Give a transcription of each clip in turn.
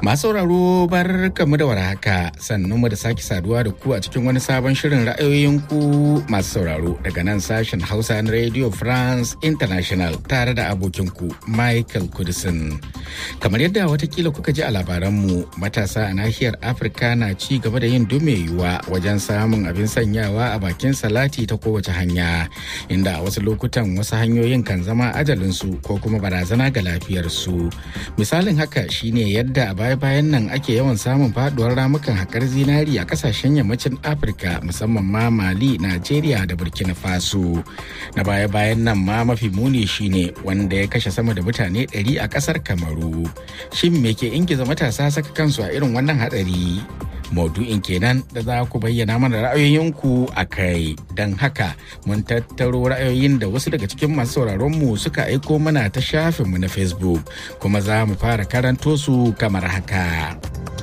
Masu sauraro bar kamu da warhaka sannan mu da sake saduwa da ku a cikin wani sabon shirin ra'ayoyin ku masu sauraro daga nan sashen Hausa na Radio France International tare da abokin ku Michael Kudisin. Kamar yadda watakila kuka ji a labaranmu matasa a nahiyar Afirka na ci gaba da yin dume yiwuwa wajen samun abin sanyawa a bakin salati ta kowace hanya inda a wasu lokutan wasu hanyoyin kan zama ajalinsu ko kuma barazana ga lafiyarsu. Misalin haka shine yadda a baya-bayan nan ake yawan samun faduwar ramukan haƙar zinari a kasashen yammacin afirka musamman ma mali najeriya da burkina faso na baya-bayan nan ma mafi muni shine wanda ya kashe sama da mutane 100 a ƙasar kamaru shin me ke ingiza matasa saka kansu a irin wannan hatsari maudu'in kenan da za ku bayyana mana ra'ayoyinku a kai don haka mun tattaro ra'ayoyin da wasu daga cikin masu sauraronmu suka aiko mana ta shafinmu na facebook kuma za mu fara karanto su kamar haka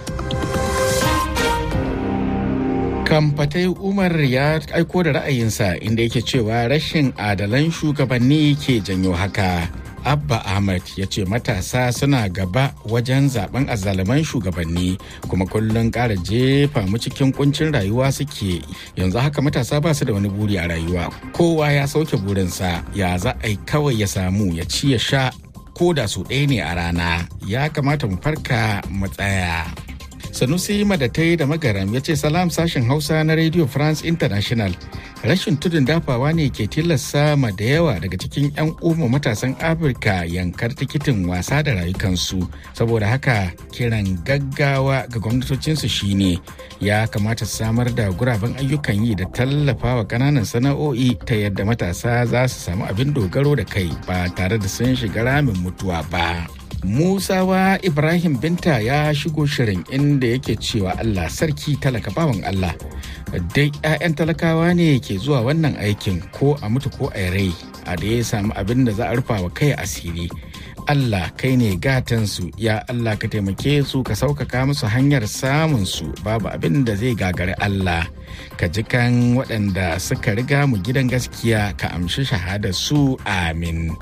kamfatai umar ya aiko da ra'ayinsa inda yake cewa rashin adalan shugabanni ke janyo haka Abba Ahmad ya ce matasa suna gaba wajen zaben azzaluman shugabanni kuma kullum ƙara jefa mu cikin kuncin rayuwa suke yanzu haka matasa ba su da wani buri a rayuwa kowa ya sauke burinsa ya za a yi kawai ya samu ya ci ya sha ko da su ɗaya ne a rana ya kamata mu farka mu tsaya. sanusi madatai da magaram ya ce salam sashen hausa na radio france international rashin tudun dafawa ne ke tilasta ma da yawa daga cikin 'yan umma matasan afirka yankar tikitin wasa da rayukansu saboda haka kiran gaggawa ga gwamnatocinsu shine ya kamata su samar da guraben ayyukan yi da tallafawa kananan sana'o'i ta yadda matasa za su samu abin dogaro da kai ba tare da sun shiga ramin mutuwa ba. Musawa Ibrahim Binta ya shigo shirin inda yake cewa Allah sarki talaka bawan Allah. Dai 'ya'yan talakawa ne ke zuwa wannan aikin ko a mutu ko a rai a da ya samu abin da za a rufa wa kai asiri. Allah kai ne gatansu ya Allah ka taimake su ka sauƙaƙa musu hanyar samun su babu abin da zai gagari Allah ka ji kan waɗanda suka riga mu gidan gaskiya ka amshi shahadar su amin.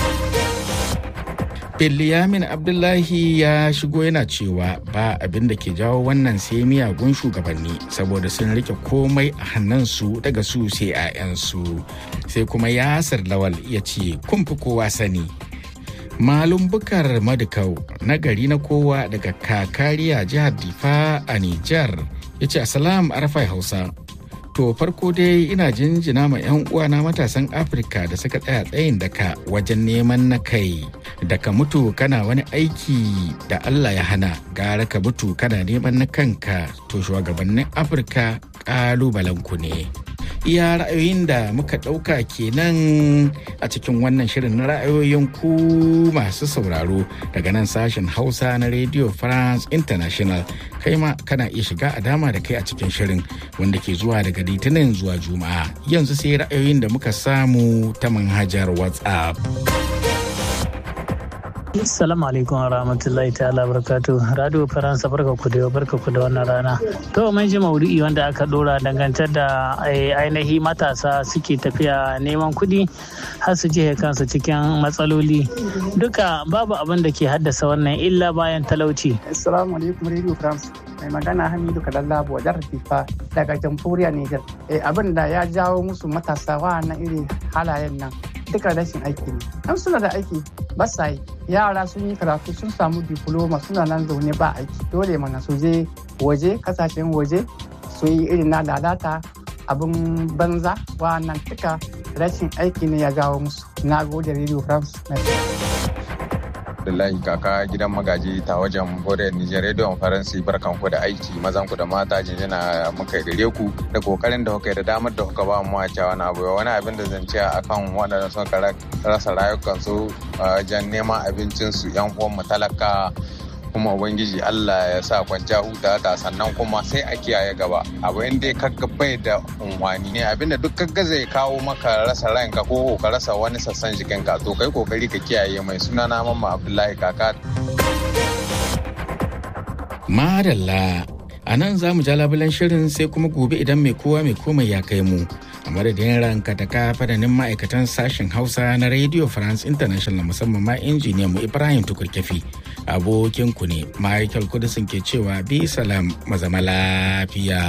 Biliyamin Abdullahi ya shigo yana cewa ba abin da ke jawo wannan sai miyagun shugabanni saboda sun rike komai a hannunsu daga su sai 'ya'yansu. Sai kuma Yasir Lawal ya ce kun fi kowa sani. Malum bukar madukau na gari na kowa daga kakariya jihar Difa a Nijar ya ce Asalam Arafai Hausa. To farko dai ina jinjina ma 'yan uwana matasan Afirka da suka tsaya tsayin daka wajen neman na kai. Da ka mutu kana wani aiki da Allah ya hana gara ka mutu kana neman na kanka to shugabannin Afirka ƙalubalenku ne. Iya ra'ayoyin da muka ɗauka kenan a cikin wannan shirin na ra'ayoyin ku masu sauraro daga nan sashen Hausa na Radio France International. Kai ma kana iya shiga a dama da kai a cikin shirin wanda ke zuwa daga litinin zuwa juma'a yanzu sai ra'ayoyin da muka samu ta manhajar whatsapp Assalamu alaikum wa rahmatullahi ta'ala barakatu. Radio Faransa barka ku da barka ku da wannan rana. To mun ji maudu'i wanda aka dora dangantar da ainihi matasa suke tafiya neman kuɗi har su je kansu cikin matsaloli. Duka babu abin da ke haddasa wannan illa bayan talauci. Assalamu alaikum Radio France. Mai magana Hamidu Kadallabo wajen Rafifa daga jamhuriyar Nijar. Abin da ya jawo musu matasa wa'annan irin halayen nan. duka rashin aiki ne an suna da aiki ba sa yi yara sun yi karatu sun samu diploma suna nan zaune ba aiki dole mana su je waje kasashen waje su yi irin na lalata abin banza nan duka rashin aiki ne ya jawo musu na gode radio france Abdullahi kaka gidan magaji ta wajen Borel Nijar Radio Faransi barkan ku da aiki mazan ku da mata jinjina muka gare ku da kokarin da kuka da damar da kuka ba mu wace wani abu wani abin da zan ce akan waɗanda suka rasa rayukansu wajen neman abincin su yan uwan mu talaka kuma ubangiji Allah ya sa kwanciya huta haka sannan kuma sai a kiyaye gaba abu in dai kaga bai da unwani ne abinda duk kaga zai kawo maka rasa ranka ko ka rasa wani sassan jikinka to kai kokari ka kiyaye mai suna na mamma Abdullahi kaka Madalla a nan za mu ja labulen shirin sai kuma gobe idan mai kowa mai komai ya kai mu a madadin ranka ta ka fadanin ma'aikatan sashen hausa na radio france international musamman ma injiniyan mu ibrahim tukurkefi abokin ku ne michael kudisin ke cewa bi salam mazama lafiya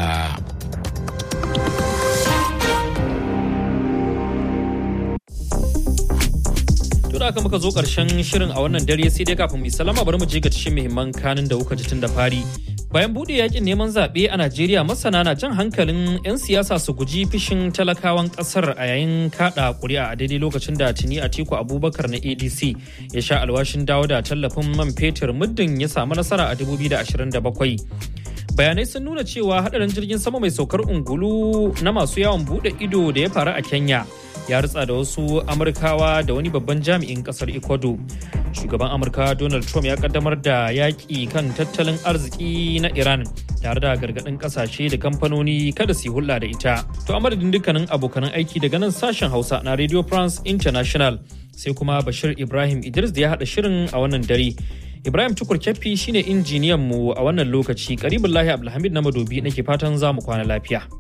da aka muka zo karshen shirin a wannan dare sai dai kafin mu salama bari mu je ga cikin muhimman kanin da kuka ji tun da fari bayan bude yakin neman zaɓe a najeriya masana na jan hankalin 'yan siyasa su guji fishin talakawan ƙasar a yayin kaɗa ƙuri'a a daidai lokacin da tuni a tiku abubakar na adc ya sha alwashin dawo da tallafin man fetur muddin ya samu nasara a 2027 bayanai sun nuna cewa hadarin jirgin sama mai saukar ungulu na masu yawon bude ido da ya faru a kenya ya ritsa da wasu amurkawa da wani babban jami'in kasar ecuador shugaban amurka donald trump ya kaddamar da yaƙi kan tattalin arziki na iran tare da gargaɗin ƙasashe da kamfanoni kada su yi hulɗa da ita to a madadin dukkanin abokanan aiki daga nan sashen hausa na radio france international sai kuma bashir ibrahim idris da ya haɗa shirin a wannan dare ibrahim tukur kyaffi shine injiniyan mu a wannan lokaci karibin lahi abdulhamid na madobi nake fatan za mu kwana lafiya